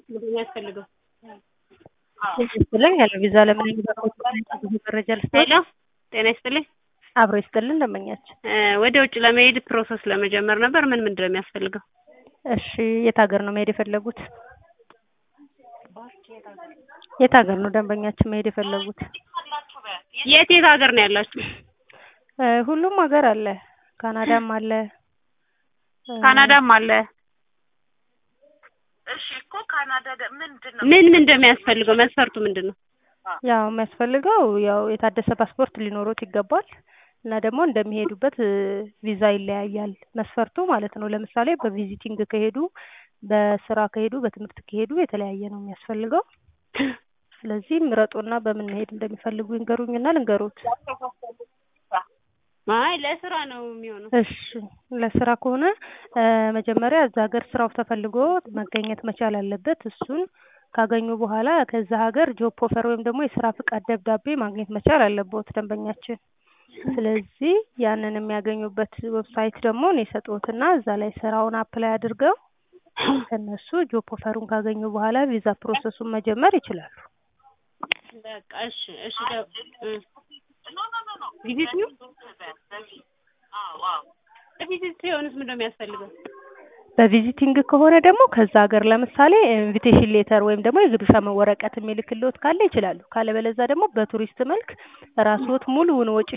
ምንድን ነው የሚያስፈልገው? ይስጥልኝ ያለ ቪዛ ለምን ብዙ መረጃ ልስጥ ሄሎ ጤና ይስጥልኝ። አብሮ ይስጥልን ደንበኛችን። እ ወደ ውጭ ለመሄድ ፕሮሰስ ለመጀመር ነበር። ምን ምንድን ነው የሚያስፈልገው? እሺ የት ሀገር ነው መሄድ የፈለጉት? የት ሀገር ነው ደንበኛችን መሄድ የፈለጉት? የት የት ሀገር ነው ያላችሁ? እ ሁሉም ሀገር አለ። ካናዳም አለ። እ ካናዳም አለ። እሺ እኮ ካናዳ ደ- ምንድን ነው ምን ምን እንደሚያስፈልገው መስፈርቱ ምንድን ነው? ያው የሚያስፈልገው ያው የታደሰ ፓስፖርት ሊኖሩት ይገባል እና ደግሞ እንደሚሄዱበት እ ቪዛ ይለያያል መስፈርቱ ማለት ነው። ለምሳሌ በቪዚቲንግ ከሄዱ፣ በስራ ከሄዱ፣ በትምህርት ከሄዱ የተለያየ ነው የሚያስፈልገው። ስለዚህ ምረጡና በምን መሄድ እንደሚፈልጉ ይንገሩኝና ልንገሩት። አይ ለስራ ነው የሚሆነው። እሺ ለስራ ከሆነ እ መጀመሪያ እዛ ሀገር ስራው ተፈልጎ መገኘት መቻል አለበት። እሱን ካገኙ በኋላ ከዛ ሀገር ጆብ ኦፈር ወይም ደግሞ የስራ ፍቃድ ደብዳቤ ማግኘት መቻል አለበት ደንበኛችን። ስለዚህ ያንን የሚያገኙበት ዌብሳይት ደግሞ እኔ ሰጥዎትና እዛ ላይ ስራውን አፕላይ አድርገው ከነሱ ጆብ ኦፈሩን ካገኙ በኋላ ቪዛ ፕሮሰሱን መጀመር ይችላሉ። በቃ እሺ እሺ ደ- እ ቪዚት ነው አዎ አዎ ቪዚት ሲሆንስ ምንድን ነው የሚያስፈልገው? በቪዚቲንግ ከሆነ ደግሞ ከዛ ሀገር ለምሳሌ ኢንቪቴሽን ሌተር ወይም ደግሞ የግብዣ ወረቀት የሚልክልዎት ካለ ይችላሉ። ካለበለዛ ደግሞ በቱሪስት መልክ ራስዎት ሙሉውን ወጪ